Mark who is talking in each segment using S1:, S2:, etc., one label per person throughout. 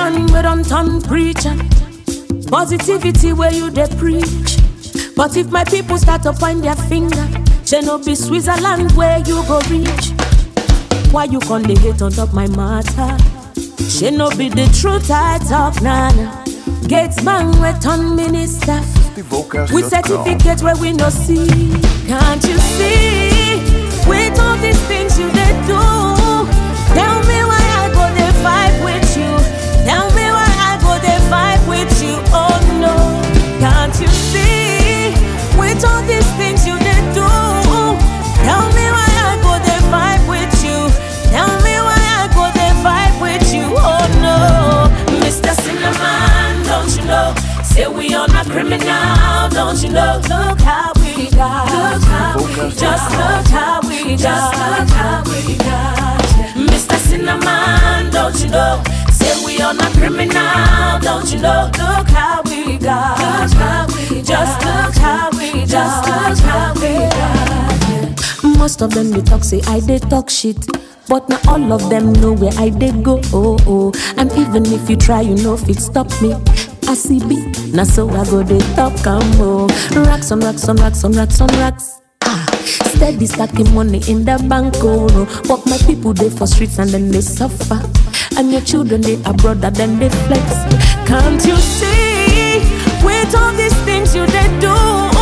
S1: man we don't turn preacher. Positivity where you they preach. But if my people start to point their finger, she no be Switzerland where you go reach. Why you con dey hate on top my matter? She no be the truth I talk, nana. Gates man we turn minister. With certificate where we no see. Can't you see? With all these things you they do. Tell me why I go they fight with you. Tell me why I go they fight with you. Oh no. Can't you see? With all these things you they do. Tell me why I go they fight with you. Tell me why I go they fight with you. Oh no. Mr. Cinnamon, don't you know? Say we on a criminal, don't you know? Look how we got. Look how we just look how we just look how we got. Mr. Cinnamon, don't you know? Say we on a criminal, don't you know? Look how we got. Look how we just look how we just look how we got. Most of them they talk say I they talk shit. But not all of them know where I they go. Oh, oh. And even if you try, you know if it stop me. I see B, now so I go they top combo. Racks on racks on racks on racks on racks. Ah, steady stacking money in the bank, oh no. But my people they for streets and then they suffer. And your children they abroad and then they flex. Can't you see? With all these things you they do.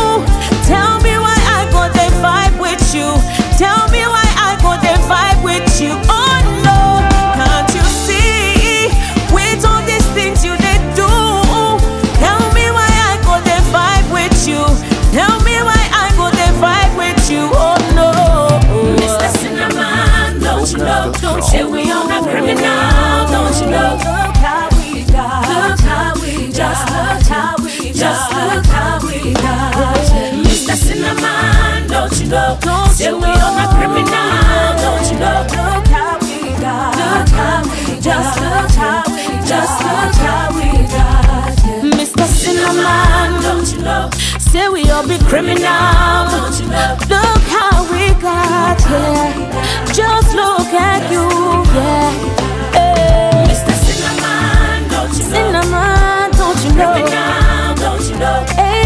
S1: Tell me why I go they fight with you. Tell me why I go they fight with you. Oh no, can't you see? With all these things you they do. Tell me why I go they fight with you. Tell me why I go they fight with you. Oh no, Mr. Cinnamon, don't you know? Don't say we on a criminal, don't you know? Look how we got. Look how we just look how we just look how we got. Mr. Cinnamon, don't you know? Don't say we on a criminal, don't you know? Look how we got. Look how we just look how we just look how we got. Mr. Cinnamon, don't you know? Say we all be criminal, don't you know? Look how we got here. Just look at you, yeah. Hey. Mr. Cinnamon, don't you know? Cinnamon, don't you know? Criminal, don't you know?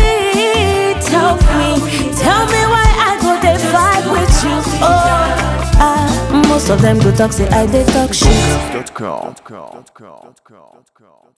S1: Hey, tell me, tell me why I go they fight with you. Oh, ah, most of them go talk say I they talk shit.
S2: Dot com.